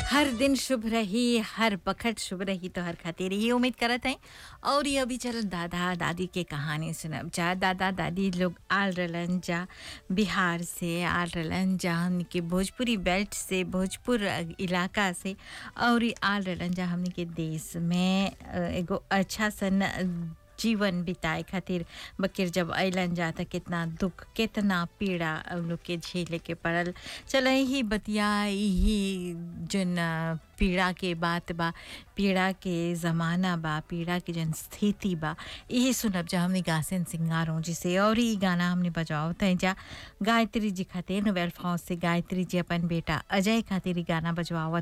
हर दिन शुभ रही हर बखत शुभ रही तो हर खातिर ये उम्मीद करत हैं और ये अभी चल दादा दादी के कहानी सुनब जा दादा दादी लोग आल रहलन जा बिहार से आल रहलन जा हमनी के भोजपुरी बेल्ट से भोजपुर इलाका से और ये आल रहलन जा हमनी के देश में अ, एगो अच्छा सन जीवन बिताए खातिर बकिर जब अलन जा त कितना दुख कितना पीड़ा उन लोग के झेले के पड़ल चल ही बतिया ही जन अ, पीड़ा के बात बा पीड़ा के ज़माना बा पीड़ा के जन स्थिति बा यही सुनब जा हमने गासन सिंगारों जी से और ये गाना हमने बजाओ तय जा गायत्री जी खातिर नोवेल फाउस से गायत्री जी अपन बेटा अजय खातिर ई गाना बजवावत